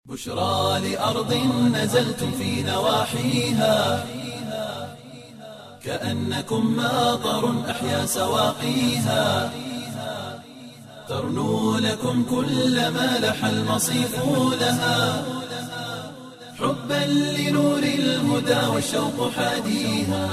بشرى لأرض نزلتم في نواحيها كأنكم ماطر أحيا سواقيها ترنو لكم كل ما لح المصيف لها حبا لنور الهدى والشوق حاديها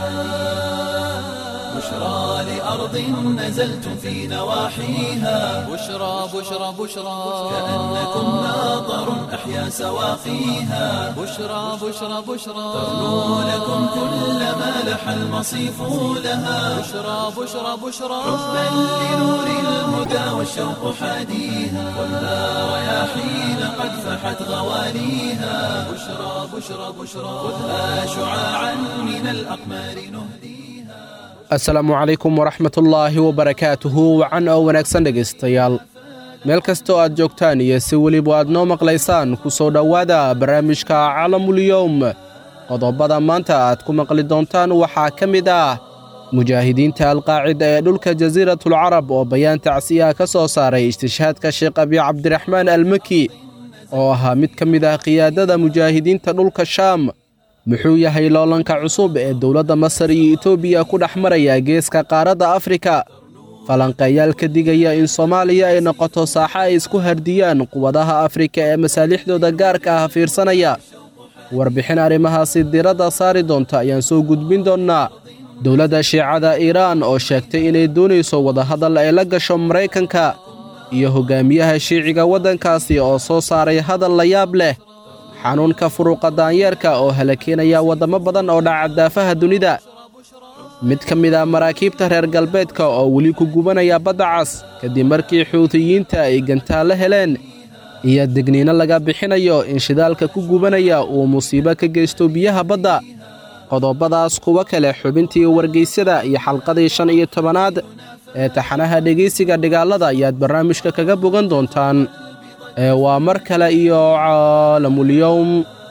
بشرى لأرض نزلتم في نواحيها بشرى بشرى بشرى كأنكم ماطر أحيا سواقيها بشرى بشرى بشرى ترنو لكم كل ما لح المصيف لها بشرى بشرى بشرى حبا لنور الهدى والشوق حاديها خذها رياحين قد فحت غواليها بشرى بشرى بشرى خذها شعاعا من الأقمار نهديها asalaamu calaykum waraxmatullaahi wabarakaatuhu wacan oo wanaagsan dhegaystayaal meel kastoo aad joogtaan iyo si weliba aad noo maqlaysaan ku soo dhowaada barnaamijka calamulyowm qodobada maanta aad ku maqli doontaan waxaa ka mid ah mujaahidiinta alqaacida ee dhulka jasiiratulcarab oo bayaan tacsiyaha ka soo saaray istishhaadka sheekh abi cabdiraxmaan almaki oo ahaa mid ka mid ah qiyaadada mujaahidiinta dhulka shaam muxuu yahay loolanka cusub ee dowladda masar iyo etoobiya ku dhex maraya geeska qaaradda afrika falanqeeyaal ka digaya in soomaaliya ay noqoto saaxa ay isku hardiyaan quwadaha afrika ee masaalixdooda gaarka ah fiirsanaya warbixin arrimahaasi diradda saari doonta ayaan soo gudbin doonnaa dowladda shiicada iiraan oo sheegtay inay doonayso wadahadal ay la gasho maraykanka iyo hoggaamiyaha shiiciga waddankaasi oo soo saaray hadal la yaab leh xanuunka furuqa daanyeerka oo halakeenaya waddamo badan oo dhaca daafaha dunida mid ka mid ah maraakiibta reer galbeedka oo weli ku gubanaya badda cas kadib markii xuutiyiinta ay gantaallo heleen iyo degniino laga bixinayo in shidaalka ku gubanaya uu musiibo ka geysto biyaha badda qodobadaas kuwa kale xubintii wargeysyada iyo xalqadii shan iyo tobanaad ee taxanaha dhegaysiga dhigaalada ayaad barnaamijka kaga bogan doontaan ee waa mar kale iyo caalamulyowm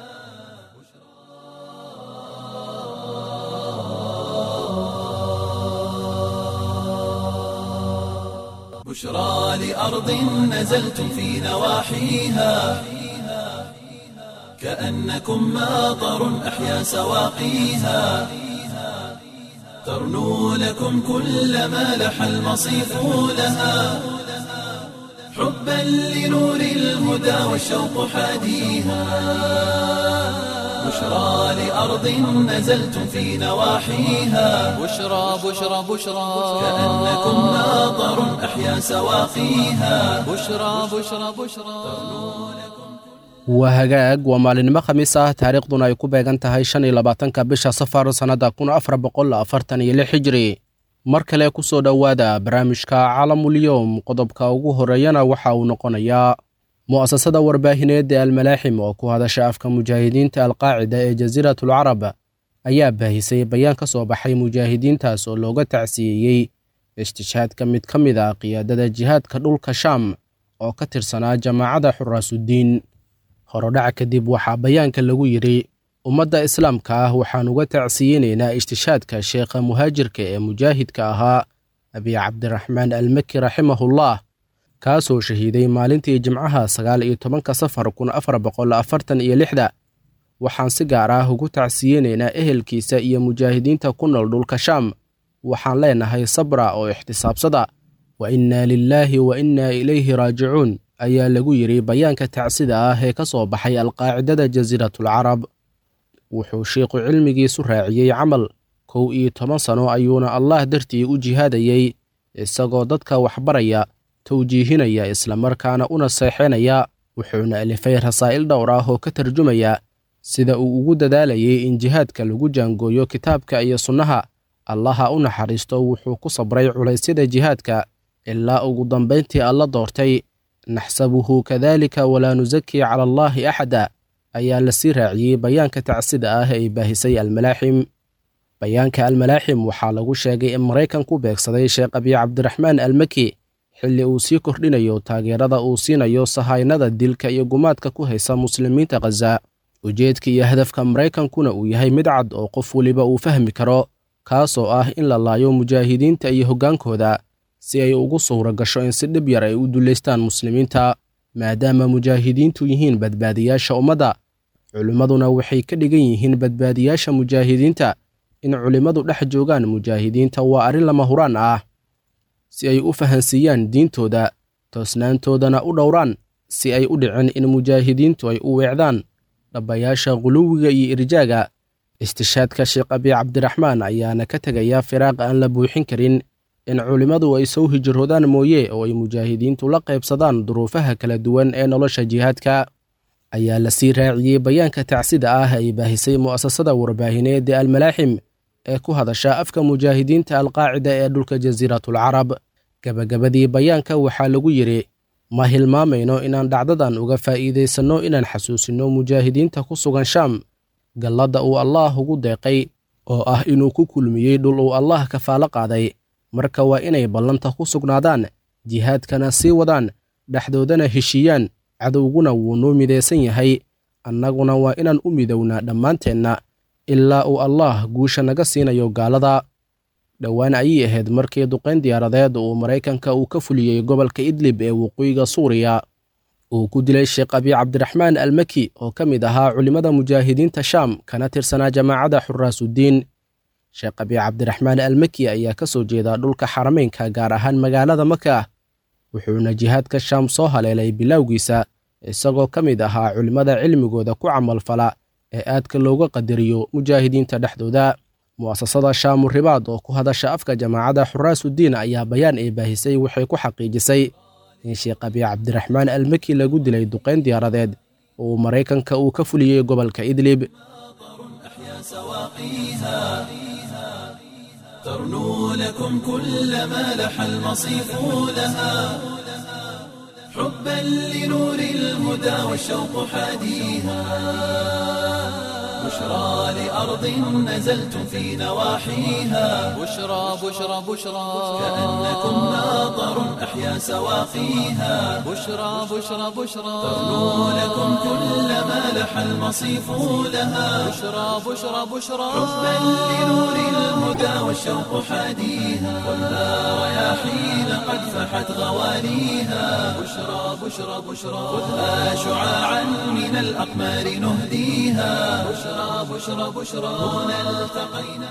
بشرى لأرض نزلتم في نواحيها كأنكم ماطر أحيا سواقيها ترنو لكم كل ما لح المصيف لها حبا لنور الهدى والشوق حاديها بشرى لأرض نزلتم في نواحيها بشرى بشرى بشرى كأنكم ماطر أحيا سواقيها بشرى بشرى بشرى waa hagaag waa maalinimo khamiis ah taariikhduna ay ku beegan tahay shan iyo labaatanka bisha safar sannadda kun afar boqol afartan iyo lix hijri mar kale ku soo dhowaada barnaamijka calamulyowm qodobka ugu horreeyana waxa uu noqonayaa mu'asasada warbaahineed ee almalaaxim oo ku hadasha afka mujaahidiinta alqaacida ee jasiiratulcarab ayaa baahisay bayaan ka soo baxay mujaahidiintaas oo looga tacsiyeeyey istishhaadka mid ka mid ah qiyaadada jihaadka dhulka shaam oo ka tirsanaa jamaacadda xuraasuddiin horodhaca kadib waxaa bayaanka lagu yidhi ummadda islaamka ah waxaan uga tacsiyeynaynaa istishhaadka sheekha muhaajirka ee mujaahidka ahaa abi cabdiraxmaan almaki raximahullah kaasoo shahiiday maalintii jimcaha sagaal iyo tobanka safar kun afar boqol afartan iyo lixda waxaan si gaar ah ugu tacsiyeynaynaa ehelkiisa iyo mujaahidiinta ku nool dhulka shaam waxaan leenahay sabra oo ixtisaabsada wa innaa lilaahi wa innaa ilayhi raajicuun ayaa lagu yidhi bayaanka tacsida ah ee ka soo baxay alqaacidada jasiiratulcarab wuxuu sheikhu cilmigiisu raaciyey camal kow iyo toban sano ayuuna allah dartii u jihaadayey isagoo dadka waxbaraya tawjiihinaya islamarkaana una seexinaya wuxuuna alifay rasaa'il dhowr ah oo ka tarjumaya sida uu ugu dadaalayay in jihaadka lagu jaangooyo kitaabka iyo sunnaha allaha u naxariisto wuxuu ku sabray culaysyada jihaadka ilaa ugu dambayntii alla doortay naxsabuhu kadalika walaa nusakii cala allaahi axada ayaa lasii raaciyey bayaanka tacsida ah ee baahisay almalaaxim bayaanka almalaaxim waxaa lagu sheegay in maraykanku beegsaday sheekh abi cabdiraxmaan almaki xilli uu sii kordhinayo taageerada uu siinayo sahaynada dilka iyo gumaadka ku haysa muslimiinta khaza ujeedka iyo hadafka maraykankuna uu yahay mid cad oo qof weliba uu fahmi karo kaasoo ah in la laayo mujaahidiinta iyo hoggaankooda si ay ugu suura gasho in si dhib yar ay u dullaystaan muslimiinta maadaama mujaahidiintu yihiin badbaadiyaasha ummadda culimmaduna waxay ka dhigan yihiin badbaadiyaasha mujaahidiinta in culimmadu dhex joogaan mujaahidiinta waa arrin lama huraan ah si ay u fahansiiyaan diintooda toosnaantoodana u dhowraan si ay u dhicin in mujaahidiintu ay u weecdaan dhabbayaasha quluwiga iyo irjaaga istishaadka sheekh abi cabdiraxmaan ayaana ka tegaya firaaq aan la buuxin karin in culimmadu ay soo hijroodaan mooye oo ay mujaahidiintu la qaybsadaan duruufaha kala duwan ee nolosha jihaadka ayaa la sii raaciyey bayaanka tacsida ah ay baahisay mu'asasada warbaahineed ee almalaaxim ee ku hadasha afka mujaahidiinta alqaacida ee dhulka jasiiratulcarab gebagabadii bayaanka waxaa lagu yidhi ma hilmaamayno inaan dhacdadan uga faa'iidaysanno inaan xasuusinno mujaahidiinta ku sugan shaam galladda uu allaah ugu deeqay oo ah inuu ku kulmiyey dhul uu allaah kafaalo qaaday marka waa inay ballanta ku sugnaadaan jihaadkana sii wadaan dhexdoodana heshiiyaan cadowguna wuu noo midaysan yahay annaguna waa inaan u midownaa dhammaanteenna ilaa uu allaah guusha naga siinayo gaalada dhowaan ayay ahayd markii duqayn diyaaradeed uu maraykanka uu ka fuliyey gobolka idlib ee waqooyiga suuriya uu ku dilay sheekh abi cabdiraxmaan almaki oo ka mid ahaa culimmada mujaahidiinta shaam kana tirsanaa jamaacadda xuraasuddiin sheekh abi cabdiraxmaan almaki ayaa ka soo jeeda dhulka xarameynka gaar ahaan magaalada maka wuxuuna jihaadka shaam soo haleelay bilowgiisa isagoo ka mid ahaa culimmada cilmigooda ku camalfala ee aadka looga qadariyo mujaahidiinta dhexdooda mu'asasada shaamu ribaad oo ku hadasha afka jamaacadda xuraasuddiin ayaa bayaan ay baahisay waxay ku xaqiijisay in sheekh abi cabdiraxmaan almaki lagu dilay duqayn diyaaradeed oo maraykanka uu ka fuliyey gobolka idlib ترنو لكم كل ما لح المصيف لها حبا لنور الهدى والشوق حاديها بشرى لأرض نزلتم في نواحيها بشرى بشرى بشرى كأنكم ناظر أحيا سواقيها بشرى بشرى بشرى ترنو لكم كل ما لح المصيف لها بشرى بشرى بشرى حبا لنور الهدى والشوق حاديها والنار رياحين قد فحت غواليها بشرى بشرى بشرى خذها شعاعا من الأقمار نهديها بشرى بشرى بشرى هنا التقينا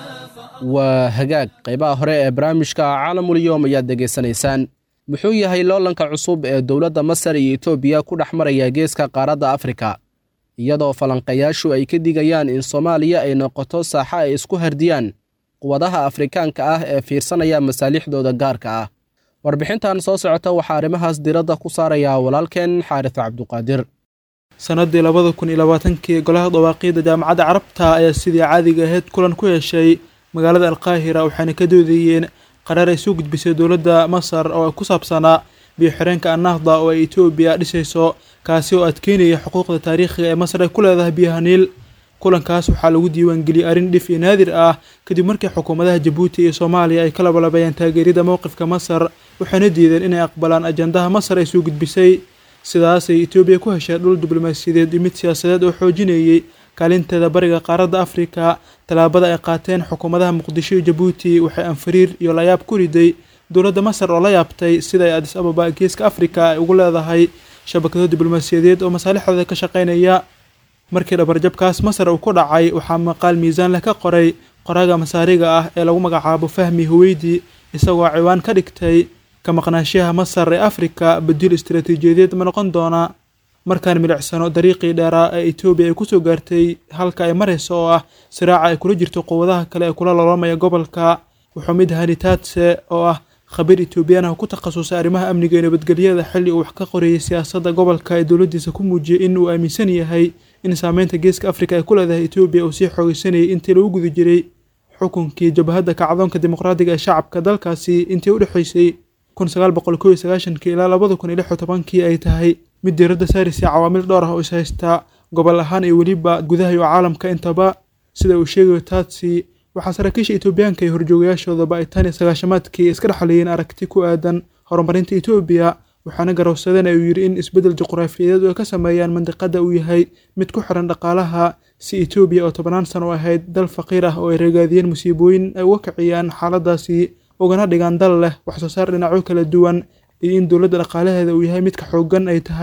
waa hagaag qaybaha hore ee barnaamijka caalamulyoom ayaad degaysanaysaan muxuu yahay loolanka cusub ee dowladda masar iyo etoobiya ku dhex maraya geeska qaaradda afrika iyadoo falanqayaashu ay ka digayaan in soomaaliya ay noqoto saaxa ay isku hardiyaan quwadaha afrikaanka ah ee fiirsanaya masaalixdooda gaarka ah warbixintan soo socota waxaa arrimahaas diradda ku saaraya walaalkeen xaaris cabduqaadir sannaddii labada kun iyo labaatankii golaha dawaaqiidda jaamacadda carabta ayaa sidii caadiga ahayd kulan ku yeeshay magaalada alqaahira waxayna ka doodayeen qaraar ay soo gudbisay dowladda masar oo ku saabsanaa biyo-xireenka annahda oo ay etoobiya dhisayso kaasi oo adkeynaya xuquuqda taariikhiga ee masar ay ku leedahay biyaha niil kulankaas waxaa lagu diiwaangeliyey arrin dhif iyo naadir ah kadib markii xukuumadaha jabuuti iyo soomaaliya ay ka labalabayeen taageerida mowqifka masar waxayna diideen inay aqbalaan ajandaha masar ay soo gudbisay sidaasay etoobiya ku heshay dhul diblomaasiyadeed iyo mid siyaasadeed oo xoojinayey kaalinteeda bariga qaaradda afrika tallaabada ay qaateen xukuumadaha muqdisho iyo jabuuti waxay anfariir iyo layaab ku riday dowladda masar oo la yaabtay sida ay adis ababa geeska afrika ay ugu leedahay shabakado diblomaasiyadeed oo masaalixdooda ka shaqaynaya markii dhabarjabkaas masar uu ku dhacay waxaa maqaal miisaan leh ka qoray qoraaga masaariga ah ee lagu magacaabo fahmi huweydi isagoo ciwaan ka dhigtay ka maqnaashiyaha masar ee afrika badiil istaraatiijiyadeed ma noqon doona markaan milicsano dariiqii dheeraa ee etoobiya ay kusoo gaartay halka ay marayso oo ah siraaca ay kula jirto quwadaha kale ee kula loolamaya gobolka wuxuu mid hanitaadse oo ah khabiir etoobiyaan ah ku takhasusay arrimaha amniga iyo nabadgelyada xilli uu wax ka qorayay siyaasadda gobolka ee dowladdiisa ku muujiyey in uu aaminsan yahay in saameynta geeska afrika ay ku leedahay etoobiya uu sii xoogeysanayay intii lagu guda jiray xukunkii jabhadda kacdoonka dimuqraadiga ee shacabka dalkaasi intii u dhexaysay kun sagaal boqol kow iyo sagaashankii ilaa labada kun iyo lix iyo tobankii ay tahay mid diiradda saaraysa cawaamil dhowr ah oo is haysta gobol ahaan iyo weliba gudaha iyo caalamka intaba sida uu sheegayo taatsi waxaa saraakiisha etoobiyaanka iyo horjoogayaashoodaba ay tan iyo sagaashamaadkii iska dhexleeyeen aragti ku aadan horumarinta etoobiya waxaana garowsadeen ayuu yidhi in isbeddel juqraafiyadeed ay ka sameeyaan mandiqada uu yahay mid ku xiran dhaqaalaha si etoobiya oo tobannaan sano ahayd dal faqiir ah oo ay ragaadiyeen musiibooyin ay uga kiciyaan xaaladaasi ugana dhigaan dal leh waxsoo saar dhinacyo kala duwan iyo in dowladda dhaqaalaheeda uu yahay midka xooggan ay tahay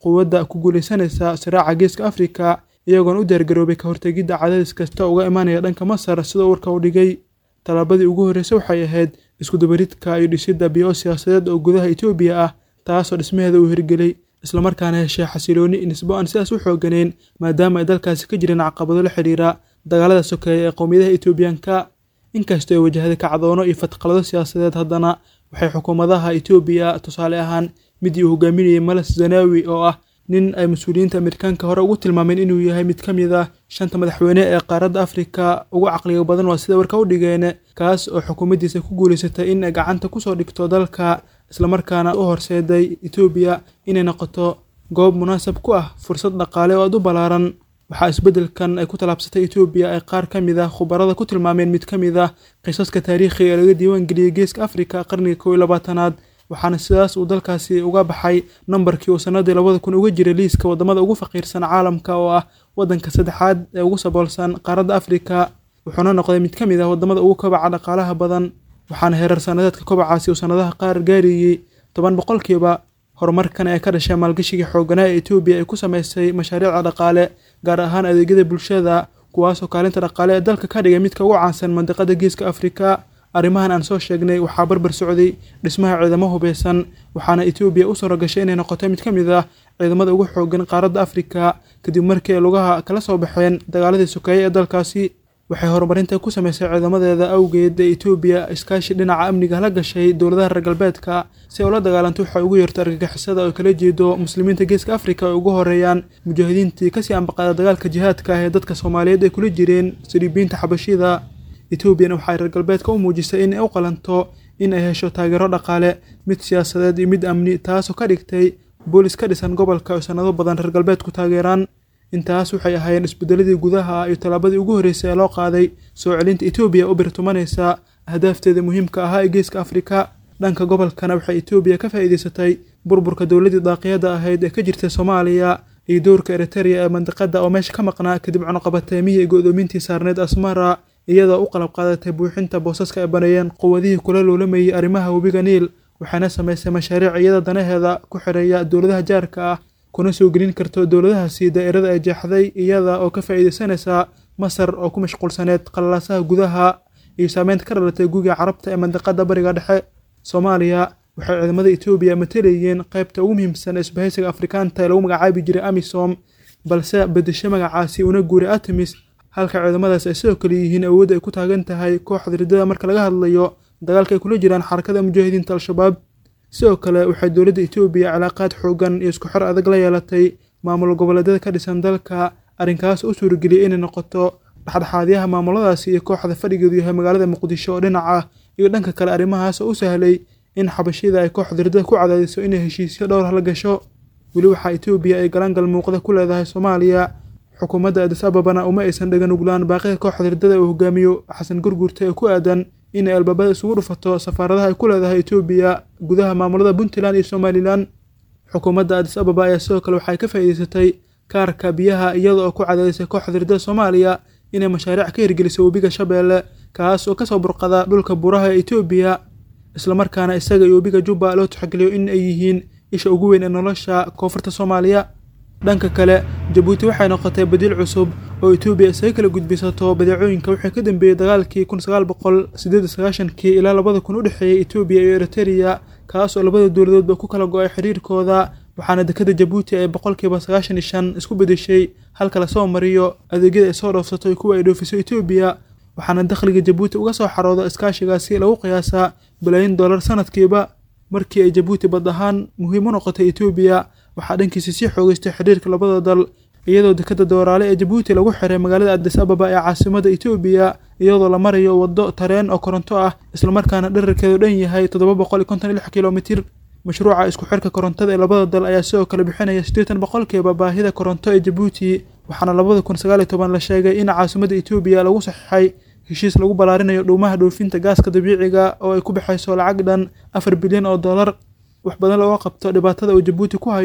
quwadda ku guulaysanaysa siraaca geeska afrika iyagoona u diyaargaroobay ka hortegidda cadaadis kasta uga imaanaya dhanka masar sidoo warka u dhigay tallaabadii ugu horreysay waxay ahayd iskudabaridka iyo dhisidda biyo siyaasadeed oo gudaha etoobiya ah taasoo dhismaheeda uu hirgelay islamarkaana heshay xasilooni nisbo aan sidaas u xooganeyn maadaama ay dalkaasi ka jireen caqabado la xidhiira dagaalada sokeeya ee qowmiyadaha etoobiyaanka inkastoo ay wajahday kacdoono iyo fatqalado siyaasadeed haddana waxay xukuumadaha etoobiya tusaale ahaan midii uu hogaaminayay malas zanaawi oo ah nin ay mas-uuliyiinta amerikaanka hore ugu tilmaameen inuu yahay mid ka mid ah shanta madaxweyne ee qaaradda afrika ugu caqliga badan waa sida warka u dhigeen kaas oo xukuumaddiisa ku guulaysatay in ay gacanta kusoo dhigto dalka islamarkaana u horseeday etoobiya inay noqoto goob munaasab ku ah fursad dhaqaale oo aad u ballaaran waxaa isbeddelkan ay ku tallaabsatay etoobiya ay qaar ka mid ah khubarada ku tilmaameen mid ka mid ah qisaska taariikhiga ee laga diiwaan geliyey geeska afrika qarniga kow iyo labaatanaad waxaana sidaas uu dalkaasi uga baxay nambarkii uu sanadii labada kun uga jiray liiska waddamada ugu faqiirsan caalamka oo ah waddanka saddexaad ee ugu saboolsan qaaradda afrika wuxuuna noqday mid ka mid ah waddamada ugu kobaca dhaqaalaha badan waxaana heerar sanadeedka kobacaasi uu sanadaha qaar gaarayey toban boqolkiiba horumarkan ee ka dhashay maalgashigii xooganaa ee etoobiya ay ku samaysay mashaariicda dhaqaale gaar ahaan adeegyada bulshada kuwaasoo kaalinta dhaqaale ee dalka ka dhigay midka ugu caansan mandiqada geeska afrika arrimahan aan soo sheegnay waxaa barbar socday dhismaha ciidamo hubeysan waxaana etoobiya u suura gashay inay noqoto mid ka mid ah ciidamada ugu xoogan qaaradda afrika kadib markii ay lugaha kala soo baxeen dagaaladii sokeeye ee dalkaasi waxay horumarinta ku samaysay ciidamadeeda awgeed ee etoobiya iskaashi dhinaca amniga la gashay dowladaha reer galbeedka si ay ula dagaalanto waxay ugu yeerto argagixisada oo kala jeedo muslimiinta geeska afrika ay ugu horeeyaan mujaahidiintii kasii ambaqaada dagaalka jihaadka ah ee dadka soomaaliyeed ay kula jireen siribiinta xabashida etoobiyana waxay reer galbeedka u muujisay in ay u qalanto in ay hesho taageero dhaqaale mid siyaasadeed iyo mid amni taasoo ka dhigtay boolis ka dhisan gobolka oo sanado badan reer galbeedku taageeraan intaas waxay ahaayeen isbedeladii gudaha iyo tallaabadii ugu horreysay ee loo qaaday soo celinta etoobiya u birtumanaysa ahdaafteeda muhiimka ahaa ee geeska afrika dhanka gobolkana waxay etoobiya ka faa'iidaysatay burburka dowladdii daaqiyada ahayd ee ka jirtay soomaaliya iyo dowrka eritereya ee mandiqada oo meesha ka maqnaa kadib cunuqabateemihii iyo go'doomintii saarneed asmara iyadoo u qalab qaadatay buuxinta boosaska ay baneeyeen quwadihii kula loolamayay arrimaha webiga niil waxaana samaysay mashaariic iyada danaheeda ku xireeya dowladaha jaarka ah kuna soo gelin karto dowladahaasi daa'irada ay jeexday iyada oo ka faa'iidaysanaysa masar oo ku mashquulsaneed qalalaasaha gudaha iyo saameynta ka dhalatay gugiga carabta ee mandiqada bariga dhexe soomaaliya waxay ciidamada etoobiya matalayeen qaybta ugu muhiimsan ee isbahaysiga afrikaanta ee lagu magacaabi jiray amisom balse bedesho magacaasi una guuray artemis halka ciidamadaas ay sidoo kale yihiin awoodda ay ku taagan tahay kooxda riddada marka laga hadlayo dagaalka ay kula jiraan xarakada mujaahidiinta al-shabaab sidoo kale waxay dowladda etoobiya cilaaqaad xoogan iyo isku xor adag la yeelatay maamul goboleedyada ka dhisan dalka arrinkaas u suurageliyay inay noqoto dhexdhexaadyaha maamuladaasi iyo kooxda fadhigeedu yahay magaalada muqdisho oo dhinac ah iyo dhanka kale arrimahaas oo u sahlay in xabashida ay kooxda riddada ku cadaadiso inay heshiisyo dhowr la gasho weli waxaa etoobiya ay galaangal muuqda ku leedahay soomaaliya xukuumadda adis ababana uma aysan dhagan uglaan baaqida kooxda riddada uu hogaamiyo xasan gurgurta ee ku aadan inay albaabada isugu dhufato safaaradaha ay ku leedahay etoobiya gudaha maamulada puntland iyo somalilan xukuumadda adis ababa ayaa sidoo kale waxay ka faa'iidaysatay kaarka biyaha iyada oo ku cadaadisay kooxda riddada soomaaliya inay mashaariic ka hirgeliso webiga shabeelle kaas oo kasoo burqada dhulka buuraha ee etoobiya islamarkaana isaga iyo webiga jubba loo tixgeliyo in ay yihiin isha ugu weyn ee nolosha koonfurta soomaaliya dhanka kale jabuuti waxay noqotay badiil cusub oo etoobiya isaga kala gudbisato badeecooyinka wixii ka dambeeyey dagaalkii kun sagaal boqol sideed iyo sagaashankii ilaa labada kun u dhexeeyey etoobiya iyo eritereya kaas oo labada dowladoodba ku kala go-ay xiriirkooda waxaana dekada jabuuti ay boqolkiiba sagaashan iyo shan isku bedeshay halka lasoo mariyo adeegyada ay soo dhoofsato iyo kuwa ay dhoofiso etoobiya waxaana dakhliga jabuuti uga soo xarooda iskaashigaasi lagu qiyaasaa balaayin dollar sanadkiiba markii ay jabuuti bad ahaan muhiim u noqotay etoobiya waxaa dhankiisa sii xoogeystay xiriirka labada dal iyadoo dekada dooraale ee jabuuti lagu xiray magaalada adis ababa ee caasimada etoobiya iyadoo la marayo waddo tareen oo koronto ah islamarkaana dherarkeedu dhan yahay toddoba boqol iyo konton iyo lix kilomitir mashruuca isku xirka korontada ee labada dal ayaa sidoo kale bixinaya siddeetan boqolkiiba baahida koronto ee jabuuti waxaana labada kun sagaal iyo toban la sheegay in caasimada etoobiya lagu saxiixay heshiis lagu ballaarinayo dhuumaha dhoofinta gaaska dabiiciga oo ay ku baxayso lacag dhan afar bilyan oo dollar wax badan looga qabto dhibaatada uu jabuuti ku hayo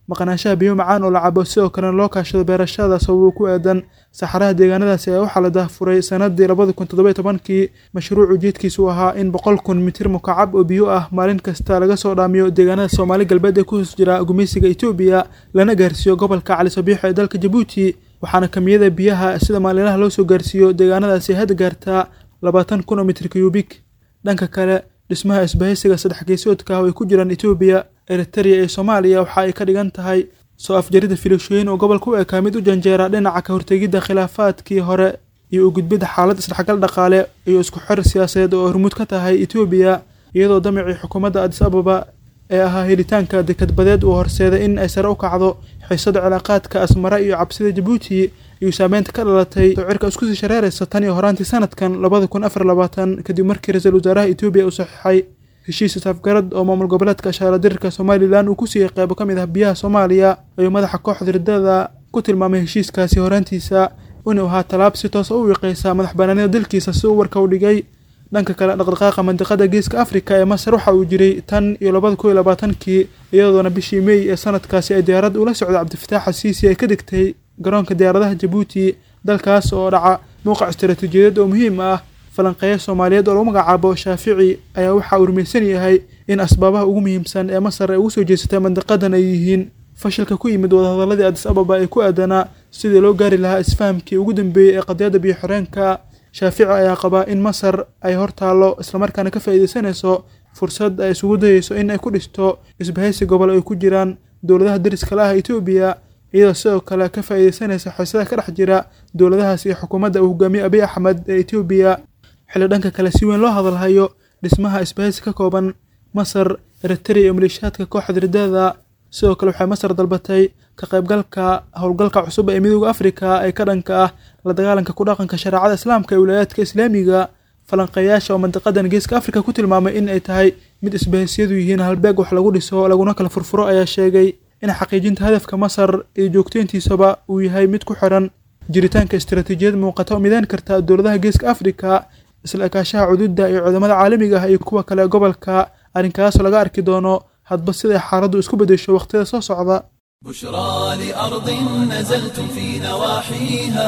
maqnaanshaha biyo macaan oo la cabo sidoo kalena loo kaashado beerashada sababo ku aadan saxaraha deegaanadaasi ayaa waxaa la daahfuray sanadii labadi kun toddoba tobankii mashruuc ujeedkiisu ahaa in boqol kun mitir mukacab oo biyo ah maalin kasta laga soo dhaamiyo deegaanada soomaali galbeed ee ku hoos jira gumeysiga etoobiya lana gaarsiiyo gobolka cali sabiixo ee dalka jabuuti waxaana kamiyada biyaha sida maalinlaha loo soo gaarsiiyo deegaanadaasi hadda gaartaa labaatan kun oo mitir kiyubik dhanka kale dhismaha isbahaysiga saddex geesoodka ah oo ay ku jiraan etoobiya eritereya iyo soomaaliya waxa ay ka dhigan tahay soo afjarida filashooyin oo gobolka u ekaa mid u janjeera dhinaca ka hortegidda khilaafaadkii hore iyo u gudbidda xaalad isdhexgal dhaqaale iyo isku xir siyaasadeed oo hormuud ka tahay etoobiya iyadoo damicii xukuumadda adis ababa ee ahaa helitaanka dekadbadeed uu horseeday in ay sare u kacdo xiisada cilaaqaadka asmara iyo cabsida jabuuti iyo saameynta ka dhalatay sicirka isku sii shareeraysa tan iyo horaantii sanadkan labada kun afar labaatan kadib markii ra-iisul wasaaraha etoobiya uu saxiixay heshiis isafgarad oo maamul goboleedka shaaladirka somalilan uu ku siiyey qeybo ka mid ah biyaha soomaaliya ayuu madaxa kooxda riddada ku tilmaamay heshiiskaasi horaantiisa inuu ahaa tallaab si toosa u wiiqaysa madax banaanida dalkiisa si uu warka u dhigay dhanka kale dhaqdhaqaaqa mandiqada geeska afrika ee masar waxa uu jiray tan iyo labada kun iyo labaatankii iyadoona bishii mey ee sanadkaasi ay diyaarad ula socda cabdifitaax xasiisi ay ka degtay garoonka diyaaradaha jabuuti dalkaas oo dhaca muuqac istaraatiijiyadeed oo muhiim ah falanqeeya soomaaliyeed oo lagu magacaabo shaafici ayaa waxa uu rumaysan yahay in asbaabaha ugu muhiimsan ee masar ay ugu soo jeesatay mandiqadan ay yihiin fashilka ku yimid wadahadaladii adis ababa ee ku aadanaa sidii loo gaari lahaa isfahamkii ugu dambeeyey ee qadiyadda biyo xoreenka shaafici ayaa qabaa in masar ay hor taallo islamarkaana ka faa'iidaysanayso fursad ay isugu dayeyso in ay ku dhisto isbahaysi gobol ay ku jiraan dowladaha dariska la ah etoobiya iyadoo sidoo kale ka faa'iidaysanaysa xiisada ka dhex jira dowladahaas iyo xukuumadda uu hogaamiye abiy axmed ee etoobiya xilli dhanka kale si weyn loo hadalhayo dhismaha isbahaysi ka kooban masar eritereya iyo maleeshiyaadka kooxda riddada sidoo kale waxay masar dalbatay ka qaybgalka howlgalka cusub ee midooda afrika ee ka dhanka ah la dagaalanka ku dhaqanka shareecada islaamka ee wilaayaadka islaamiga falanqeeyaasha oo mandiqadan geeska afrika ku tilmaamay in ay tahay mid isbahaysiyadu yihiin halbeeg wax lagu dhiso laguna kala furfuro ayaa sheegay in xaqiijinta hadafka masar iyo joogteyntiisaba uu yahay mid ku xiran jiritaanka istaraatiijiyad muuqata oo midayn karta dowladaha geeska afrika isla ekaashaha cuduudda iyo cudamada caalamiga ah iyo kuwa kale gobolka arrinkaasoo laga arki doono hadba siday xaaladdu isku beddesho wakhtiyada soo socda بشرى لأرض نزلتم في نواحيها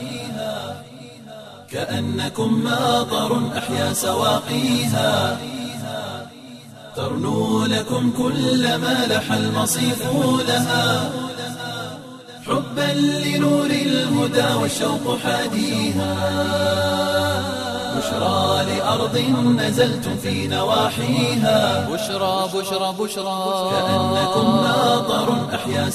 كأنكم ماطر أحيا سواقيها ترنو لكم كل ما لح المصيف لها حبا لنور الهدى والشوق حاديها بشرى لأرض نزلتم في نواحيها بشرى بشرى بشرى كأنكم ماطر أحيا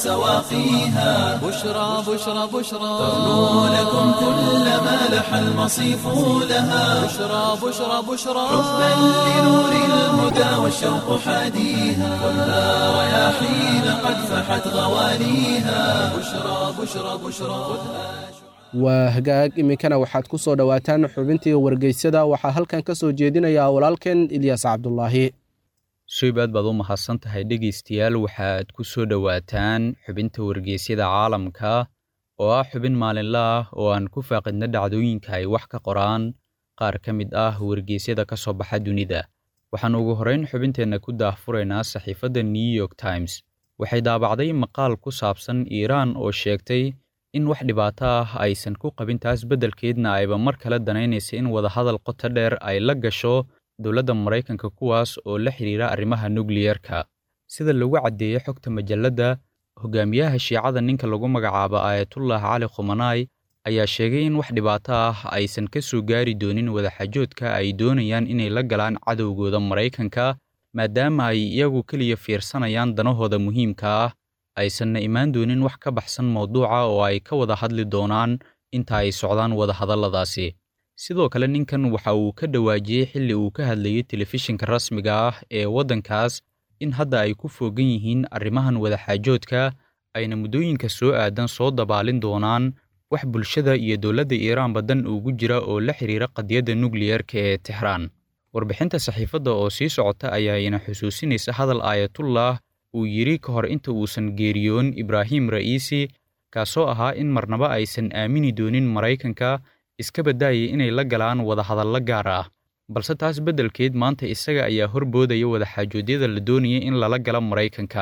سواقيها بشرى بشرى بشرى ترنو لكم كل ما لح المصيف لها بشرى بشرى بشرى حبا لنور الهدى والشوق حاديها خذها رياحين قد فحت غواليها بشرى بشرى بشرى خذها waa hagaag iminkana waxaad ku soo dhowaataan xubintii wargeysyada waxaa halkan ka soo jeedinayaa walaalkeen ilyaas cabdulaahi shaybaad baad u mahadsan tahay dhegaystayaal waxaad ku soo dhowaataan xubinta wargeysyada caalamka oo ah xubin maalinle ah oo aan ku faaqidna dhacdooyinka ay wax ka qoraan qaar ka mid ah wargeysyada ka soo baxa dunida waxaan ugu horrayn xubinteenna ku daahfuraynaa saxiifadda new york times waxay daabacday maqaal ku saabsan iiraan oo sheegtay in wax dhibaato ah aysan ku qabin taas beddelkeedna ayba mar kale danaynaysa in wadahadal qoto dheer ay la gasho dowladda maraykanka kuwaas oo la xidhiira arrimaha nukliyerka sida lagu caddeeyey xogta majalladda hogaamiyaha shiicada ninka lagu magacaabo aayatullah cali khumanaay ayaa sheegay in wax dhibaato ah aysan ka soo gaari doonin wadaxaajoodka ay doonayaan inay la galaan cadowgooda maraykanka maadaama ay iyagu keliya fiirsanayaan danahooda muhiimka ah aysanna imaan doonin wax ka baxsan mawduuca oo ay ka wada hadli doonaan inta ay socdaan wadahadalladaasi sidoo kale ninkan waxa uu ka dhawaajiyey xilli uu ka hadlayey telefishinka rasmiga ah ee waddankaas in hadda ay ku foogan yihiin arrimahan wadaxaajoodka ayna muddooyinka soo aadan soo dabaalin doonaan wax bulshada iyo dowladda iiraanba dan ugu jira oo la xidhiira qadiyadda nukliyerka ee tixraan warbixinta saxiifadda oo sii socota ayaa ina xusuusinaysa hadal aayatullah uu yidhi ka hor inta uusan geeriyoon ibraahim ra'iisi kaasoo ahaa in marnaba aysan aamini doonin maraykanka iska baddaayay inay la galaan wadahadallo gaar ah balse taas beddelkeed maanta isaga ayaa horboodaya wadaxaajoodyada la doonayay in lala gala maraykanka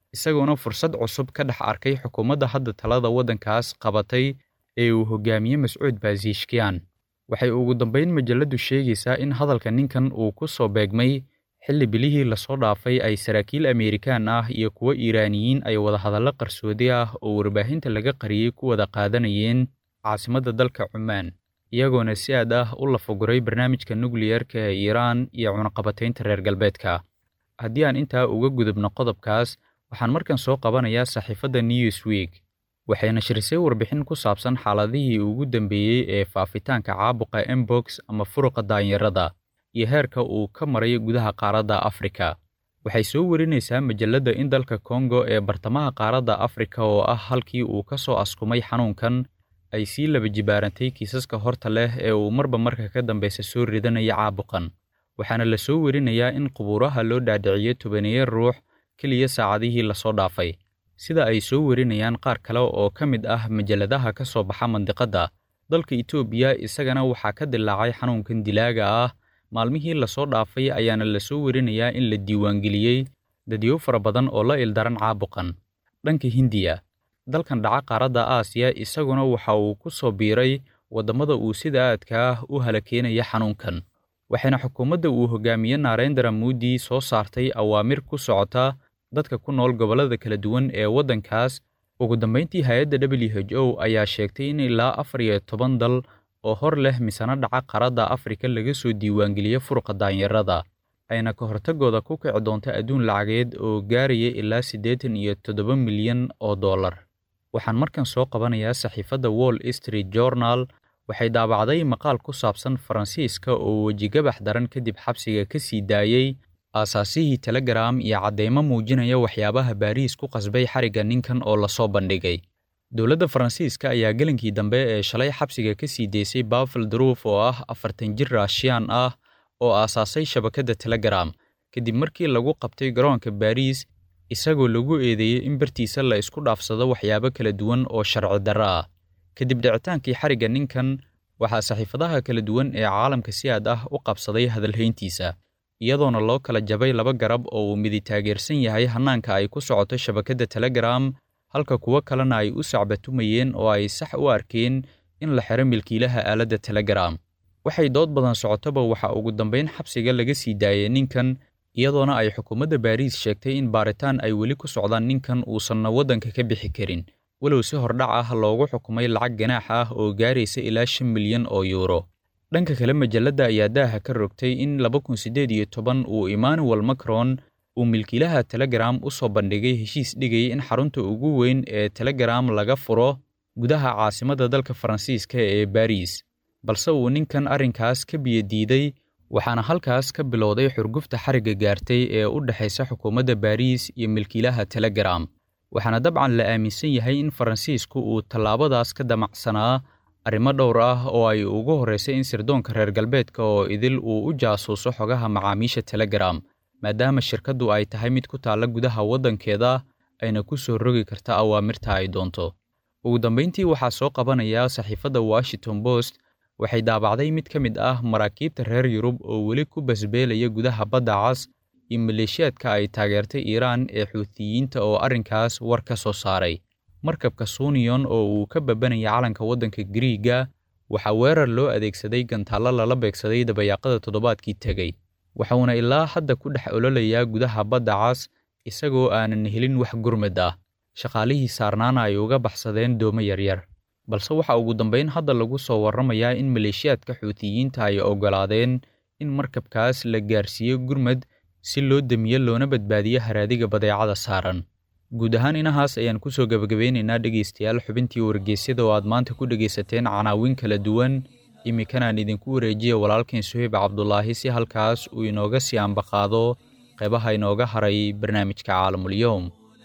isagoona fursad cusub ka dhex arkay xukuumadda hadda talada waddankaas qabatay ee uu hogaamiye mascuud baasiishkiyan waxay ugu dambayn majalladdu sheegaysaa in hadalka ninkan uu ku soo beegmay xilli bilihii lasoo dhaafay ay saraakiil ameerikaan ah iyo kuwo iiraaniyiin ay wadahadallo qarsoodi ah oo warbaahinta laga qariyey ku wada qaadanayeen caasimadda dalka cumaan iyagoona si aad ah u lafaguray barnaamijka nukliyerka ee iiraan iyo cunaqabataynta reer galbeedka haddii aan intaa uga gudubno qodobkaas waxaan markan soo qabanayaa saxiifadda newsweek waxay nashrisay warbixin ku saabsan xaaladihii ugu dambeeyey ee faafitaanka caabuqa embox ama furuqa daanyarada iyo heerka uu ka maray gudaha qaaradda afrika waxay soo warinaysaa majalladda in dalka kongo ee bartamaha qaaradda afrika oo ah halkii uu ka soo askumay xanuunkan ay sii laba jibaarantay kiisaska horta leh ee uu marba marka ka dambeysa soo ridanaya caabuqan waxaana la soo werinayaa in qubuuraha loo dhaadhiciyo tobaneeya ruux keliya saacadihii lasoo dhaafay sida ay soo werinayaan qaar kale oo ka mid ah majalladaha ka soo baxa mandiqadda dalka itoobiya isagana waxaa ka dilaacay xanuunkan dilaaga ah maalmihii lasoo dhaafay ayaana la soo werinayaa in la diiwaangeliyey dadyo fara badan oo la ildaran caabuqan dhanka hindiya dalkan dhaca qaaradda aasiya isaguna waxa uu ku soo biiray waddamada uu sida aadka ah u halakeenaya xanuunkan waxayna xukuumadda uu hogaamiye narendra moodi soo saartay awaamir ku socota dadka ku nool gobollada kala duwan ee waddankaas ugu dambayntii hay-adda w h o ayaa sheegtay in ilaa afar iyo toban dal oo hor leh misano dhaca qaaradda afrika laga soo diiwaangeliya furqa daanyarada ayna ka hortagooda ku kici doonta adduun lacageed oo gaaraya ilaa siddeetan iyo toddoba milyan oo dollar waxaan markan soo qabanayaa saxiifadda wall street journal waxay daabacday maqaal ku saabsan faransiiska oo wejigabax daran kadib xabsiga ka sii daayey aasaasihii telegram iyo caddeymo muujinaya waxyaabaha baariis ku qasbay xarigga ninkan oo lasoo bandhigay dowladda faransiiska ayaa gelinkii dambe ee shalay xabsiga ka sii deysay bafel druuf oo ah afartan jir raashiyaan ah oo aasaasay shabakadda telegram kadib markii lagu qabtay garoonka baariis isagoo lagu eedeeyey in bartiisa la isku dhaafsado waxyaabo kala duwan oo sharci darro ah kadib dhicitaankii xarigga ninkan waxaa saxiifadaha kala duwan ee caalamka si aad ah u qabsaday hadalhayntiisa iyadoona loo kala jabay laba garab oo uu midi taageersan yahay hannaanka ay ku socoto shabakadda telegram halka kuwo kalena ay u sacbatumayeen oo ay sax u arkeen in la xiro milkiilaha aaladda telegram waxay dood badan socotoba waxaa ugu dambayn xabsiga laga sii daayay ninkan iyadoona ay xukuumadda baariis sheegtay in baaritaan ay weli ku socdaan ninkan uusanna waddanka ka bixi karin walow si hordhac ah loogu xukumay lacag ganaax ah oo gaaraysa ilaa shan milyan oo yuuro dhanka kale majalladda ayaa daaha ka rogtay in laba kun siddeed iyo toban uu emmanuel macron uu milkiilaha telegram u soo bandhigay heshiis dhigayay in xarunta ugu weyn ee telegram laga furo gudaha caasimadda dalka faransiiska ee baariis balse uu ninkan arrinkaas ka biyadiiday waxaana halkaas ka bilowday xurgufta xarigga gaartay ee u dhexaysa xukuumadda baariis iyo milkiilaha telegram waxaana dabcan la aaminsan yahay in faransiisku uu tallaabadaas ka damacsanaa arrimo dhowr ah oo ay ugu horraysay in sirdoonka reer galbeedka oo idil uu u jaasuuso xogaha macaamiisha telegram maadaama shirkaddu ay tahay mid ku taalla gudaha waddankeeda ayna ku soo rogi karta awaamirta ay doonto ugu dambayntii waxaa soo qabanaya saxiifadda washington post waxay daabacday mid ka mid ah maraakiibta reer yurub oo weli ku basbeelaya gudaha badda cas iyo maleeshiyaadka ay taageertay iiraan ee xuutiyiinta oo arrinkaas war ka soo saaray markabka suniyon oo uu ka babanaya calanka waddanka gariiga waxaa weerar loo adeegsaday gantaallo lala beegsaday dabayaaqada toddobaadkii tegey waxuuna ilaa hadda ku dhex ololayaa gudaha badda cas isagoo aanan helin wax gurmad ah shaqaalihii saarnaana ay uga baxsadeen doomo yaryar balse waxaa ugu dambayn hadda lagu soo warramayaa in maleeshiyaadka xuutiyiinta ay oggolaadeen in markabkaas la gaarsiiyo gurmad si loo demiyo loona badbaadiyo haraadiga badeecada saaran guud ahaan inahaas ayaan ku soo gebagabeynaynaa dhegaystayaal xubintii wargeysyada oo aad maanta ku dhegaysateen canaawin kala duwan imminkanaan idinku wareejiya walaalkeen suheyb cabdulaahi si halkaas uu inooga sii ambaqaado qeybaha inooga haray barnaamijka caalamulyoom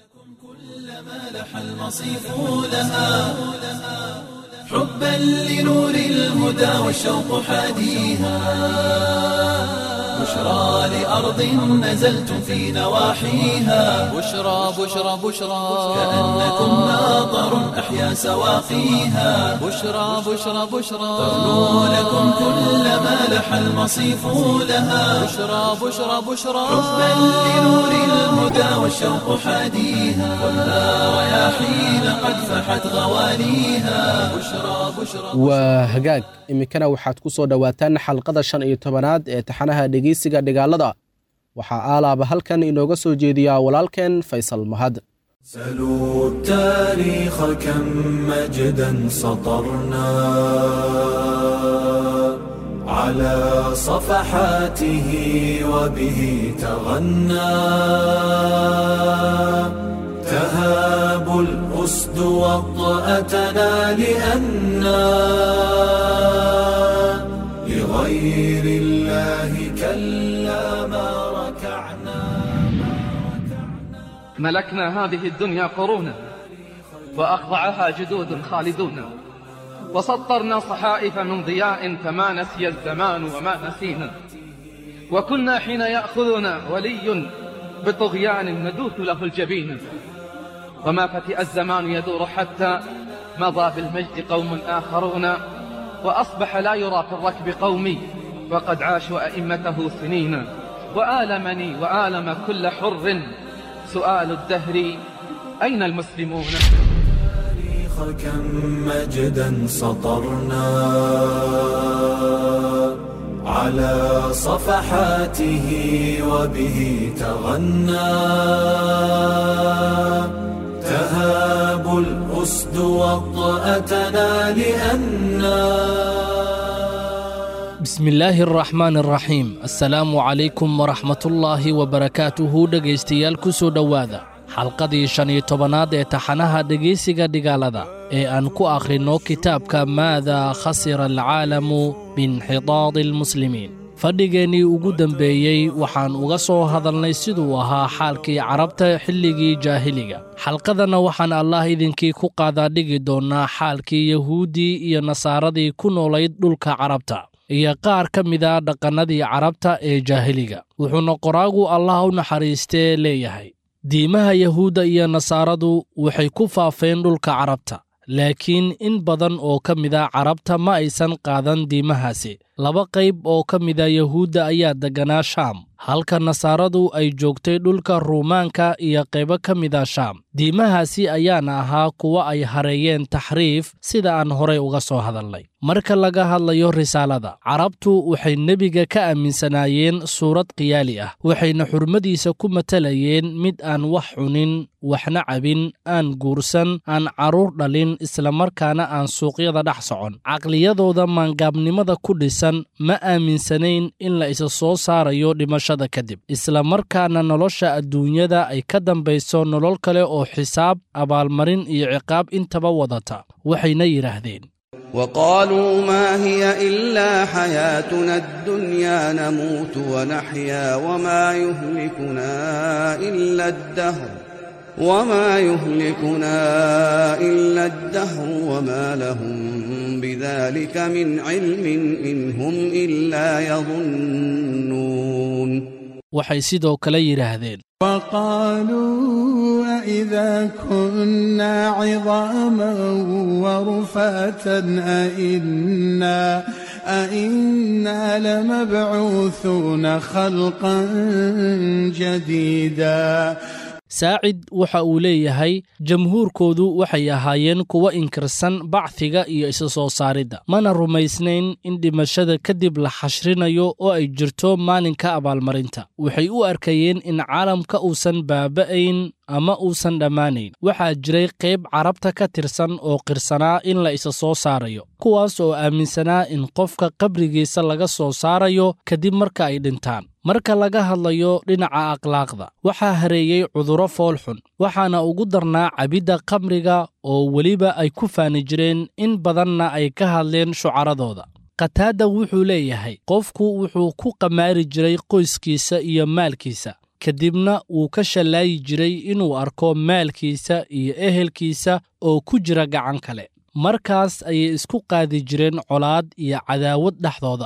المصيف لها حبا لنور الهدى والشوق حاديها بشرى لأرض نزلتم في نواحيها بشرى بشرى بشرى كأنكم ناظر أحيا سواقيها بشرى بشرى بشرى ترنو لكم كل ما لح المصيف لها بشرى بشرى بشرى حبا لنور الهدى والشوق حاديها خذها رياحين قد فحت غواليها بشرى بشرى waa hagaag iminkana waxaad ku soo dhowaataan xalqada shan iyo tobanaad ee taxanaha dhegeysiga dhigaalada waxaa aalaaba halkan inooga soo jeediyaa walaalkeen faysal mahad سلوا التاريخ كم مجدا سطرنا على صفحاته وبه تغنى تهاب الأسد وطأتنا لأنا لغير الله كلا ما ركعنا ملكنا هذه الدنيا قرونا وأخضعها جدود خالدون وسطرنا صحائف من ضياء فما نسي الزمان وما نسينا وكنا حين يأخذنا ولي بطغيان ندوث له الجبين وما فتئ الزمان يدور حتى مضى بالمجد قوم آخرون وأصبح لا يرى في الركب قومي وقد عاشوا أئمته سنين وآلمني وآلم كل حر سؤال الدهر أين المسلمون التاريخ كم مجدا سطرنا على صفحاته وبه تغنى تهاب الأسد وطأتنا لأنا بسم الله الرحمن الرحيم السلام عليكم ورحمة الله وبركاته dhegaystayaal ku soo dhowaada xalqadii shan iyo tobanaad ee taxanaha dhegaysiga dhigaalada ee aan ku akhrinno kitaabka maada khasira alcaalamu biinxidaadi almuslimiin fadhigeennii ugu dembeeyey waxaan uga soo hadalnay siduu ahaa xaalkii carabta xilligii jaahiliga xalqadanna waxaan allah idinkii ku qaadaa dhigi doonnaa xaalkii yahuuddii iyo nasaaradii ku noolayd dhulka carabta iyo qaar ka mida dhaqannadii carabta ee jaahiliga wuxuuna qoraagu allah u naxariistee leeyahay diimaha yahuudda iyo nasaaradu waxay ku faafeen dhulka carabta laakiin in badan oo ka mida carabta ma aysan qaadan diimahaasi laba qayb oo ka mida yahuudda ayaa degganaa shaam halka nasaaradu ay joogtay dhulka ruumaanka iyo qaybo ka mida shaam diimahaasi ayaana ahaa kuwa ay hareeyeen taxriif sida aan horay uga soo hadalnay marka laga hadlayo risaalada carabtu waxay nebiga ka aaminsanaayeen suurad khiyaali ah waxayna xurmadiisa ku matalayeen mid aan wax cunin waxna cabin aan guursan aan carruur dhalin islamarkaana aan suuqyada dhex socon caqliyadooda maangaabnimada ku dhisan ma aaminsanayn in la isa soo saarayo dhimashada kadib islamarkaana nolosha adduunyada ay ka dambayso nolol kale oo xisaab abaalmarin iyo ciqaab intaba wadata waxayna yidhaahdeen وقالوا ما هي إلا حياتنا الدنيا نموت ونحيا وما يهلكنا إلا الدهر وما يهلكنا إلا الدهر وما لهم بذلك من علم إن هم إلا يظنون waxay sidoo kale yidhaahdeen وقالوا أإذا كنا عظاما ورفاتا أئنا أئنا لمبعوثون خلقا جديدا saacid waxa uu leeyahay jamhuurkoodu waxay ahaayeen kuwa inkirsan bacfiga iyo isa soo saaridda mana rumaysnayn in dhimashada kadib la xashrinayo oo ay jirto maalinka abaalmarinta waxay u arkayeen in caalamka uusan baaba'ayn ama uusan dhammaanayn waxaa jiray qayb carabta ka tirsan oo qirsanaa in la isa soo saarayo kuwaas oo aaminsanaa in qofka qabrigiisa laga soo saarayo kadib marka ay dhintaan marka laga hadlayo dhinaca akhlaaqda waxaa hareeyey cudurro foolxun waxaana ugu darnaa cabidda khamriga oo weliba ay ku faani jireen in badanna ay ka hadleen shucaradooda khataada wuxuu leeyahay qofku wuxuu ku qamaari jiray qoyskiisa iyo maalkiisa kadibna wuu ka shallaayi jiray inuu arko maalkiisa iyo ehelkiisa oo ku jira gacan kale markaas ayay isku qaadi jireen colaad iyo cadaawad dhexdooda ah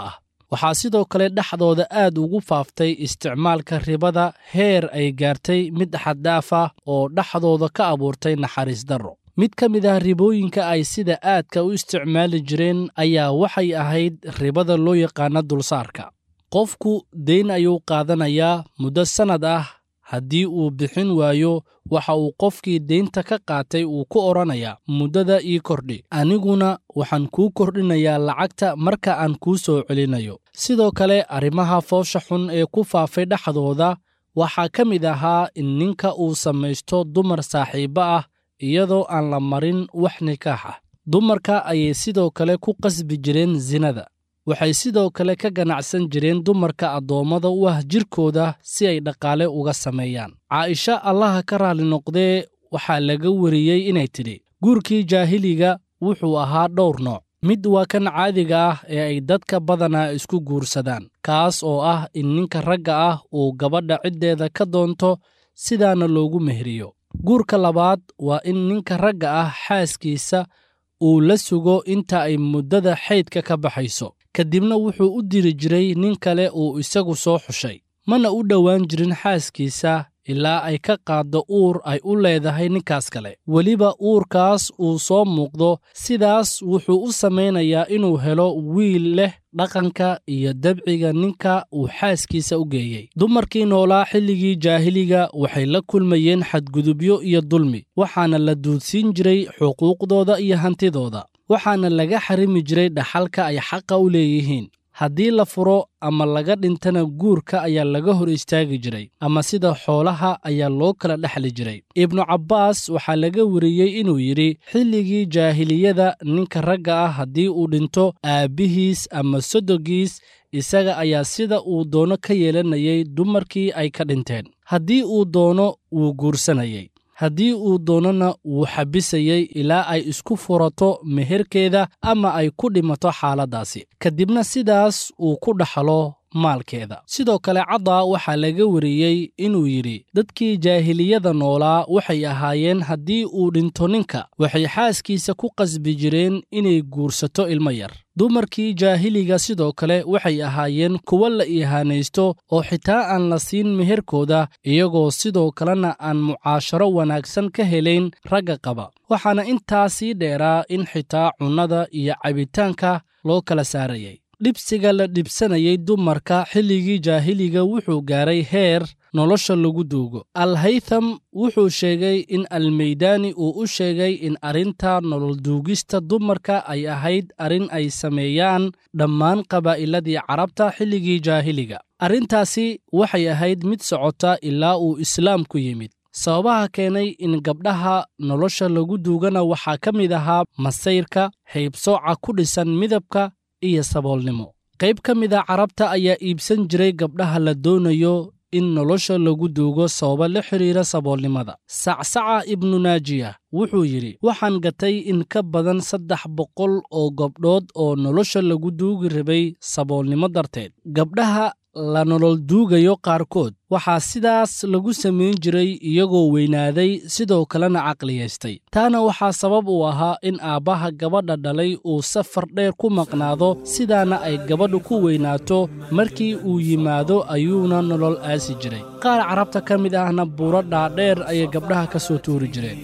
waxaa sidoo kale dhexdooda aad ugu faaftay isticmaalka ribada heer ay gaartay mid xaddaaf ah oo dhexdooda ka abuurtay naxariis darro mid ka mid ah ribooyinka ay sida aadka u isticmaali jireen ayaa waxay ahayd ribada loo yaqaana dulsaarka qofku deyn ayuu qaadanayaa muddo sannad ah haddii uu bixin waayo waxa uu qofkii deynta ka qaatay uu ku odhanayaa muddada ii kordhi aniguna waxaan kuu kordhinayaa lacagta marka aan kuu soo celinayo sidoo kale arrimaha foosha xun ee ku faafay dhexdooda waxaa ka mid ahaa in ninka uu samaysto dumar saaxiibbo ah iyadoo aan la marin wax nikaax ah dumarka ayay sidoo kale ku qasbi jireen sinada waxay sidoo kale ka ganacsan jireen dumarka addoommada u ah jirkooda si ay dhaqaale uga sameeyaan caaisha allaha ka raalli noqdee waxaa laga wariyey inay tidhi guurkii jaahiliga wuxuu ahaa dhowr nooc mid waa kan caadiga ah ee ay dadka badanaa isku guursadaan kaas oo ah in ninka ragga ah uu gabadha ciddeeda ka doonto sidaana loogu meheriyo guurka labaad waa in ninka ragga ah xaaskiisa uu la sugo inta ay muddada xaydka ka baxayso kadibna wuxuu u diri jiray nin kale uu isagu soo xushay mana u dhowaan jirin xaaskiisa ilaa ay ka qaaddo uur ay u leedahay ninkaas kale weliba uurkaas uu soo muuqdo sidaas wuxuu u samaynayaa inuu helo wiil leh dhaqanka iyo dabciga ninka uu xaaskiisa u geeyey dumarkii noolaa xilligii jaahiliga waxay la kulmayeen xadgudubyo iyo dulmi waxaana la duudsiin jiray xuquuqdooda iyo hantidooda waxaana laga xarimi jiray dhaxalka ay xaqa u leeyihiin haddii la furo ama laga dhintana guurka ayaa laga hor istaagi jiray ama sida xoolaha ayaa loo kala dhexli jiray ibnu cabbaas waxaa laga wariyey inuu yidhi xilligii jaahiliyada ninka ragga ah haddii uu dhinto aabbihiis ama sodogiis isaga ayaa sida uu doono ka yeelanayay dumarkii ay ka dhinteen haddii uu doono wuu guursanayay haddii uu doonana wuu xabisayey ilaa ay isku furato meherkeeda ama ay ku dhimato xaaladdaasi kadibna sidaas uu ku dhaxlo maalkeeda sidoo kale caddaa waxaa laga wariyey inuu yidhi dadkii jaahiliyada noolaa waxay ahaayeen haddii uu dhinto ninka waxay xaaskiisa ku qasbi jireen inay guursato ilmo yar dumarkii jaahiliga sidoo kale waxay ahaayeen kuwo la ihaanaysto oo xitaa aan la siin meherkooda iyagoo sidoo kalena aan mucaasharo wanaagsan ka helayn ragga qaba waxaana intaa sii dheeraa in xitaa cunnada iyo cabitaanka loo kala saarayay dhibsiga la dhibsanayay dumarka xilligii jaahiliga wuxuu gaaray heer nolosha lagu duugo alhaytham wuxuu sheegay in almeydaani uu u sheegay in arrinta nololduugista dumarka ay ahayd arrin ay sameeyaan dhammaan qabaa'iladii carabta xilligii jaahiliga arrintaasi waxay ahayd mid socota ilaa uu islaamku yimid sababaha keenay in gabdhaha nolosha lagu duugana waxaa ka mid ahaa masayrka haybsooca ku dhisan midabka iyo saboolnimo qayb ka mid a carabta ayaa iibsan jiray gabdhaha la doonayo in nolosha lagu duugo sababa la xidhiira saboolnimada sacsaca ibnu naajiya wuxuu yidhi waxaan gatay in ka badan saddex boqol oo gabdhood oo nolosha lagu duugi rabay saboolnimo darteed gabdhaha la nolol duugayo qaarkood waxaa sidaas lagu samayn jiray iyagoo weynaaday sidoo kalena caqliyaystay taana waxaa sabab uu ahaa in aabbaha gabadha dhalay uu safar dheer ku maqnaado sidaana ay gabadhu ku weynaato markii uu yimaado ayuuna nolol aasi jiray qaar carabta ka mid ahna buuro dhaadheer ayay gabdhaha ka soo tuuri jireen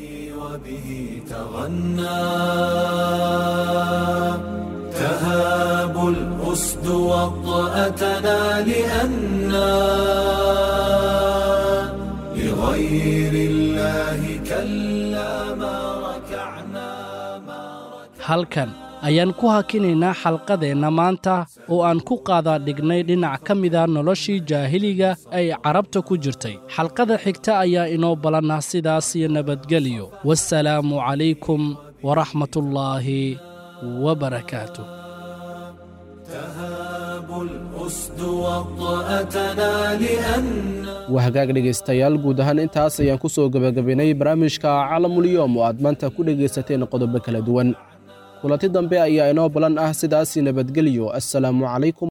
تهاب الأسد وطأتنا لأنا لغير الله كلا ما ركعنا halkan ayaan ku hakinaynaa xalqadeenna maanta oo aan ku qaadaa dhignay dhinac ka mida noloshii jaahiliga ay carabta ku jirtay xalqada xigta ayaa inoo balannah sidaas iyo nabadgelyo wasalaamu calaykum waraxmatullaahi وبركاته تهاب الأسد وطأتنا لأن waa hagaag dhegaystayaal guud ahaan intaas ayaan ku soo gebagabaynay barnaamijka calamulyoom oo aad maanta ku dhegaysateen qodobo kala duwan kulanti dambe ayaa inoo balan ah sidaasi nabadgelyo assalaamu calaykum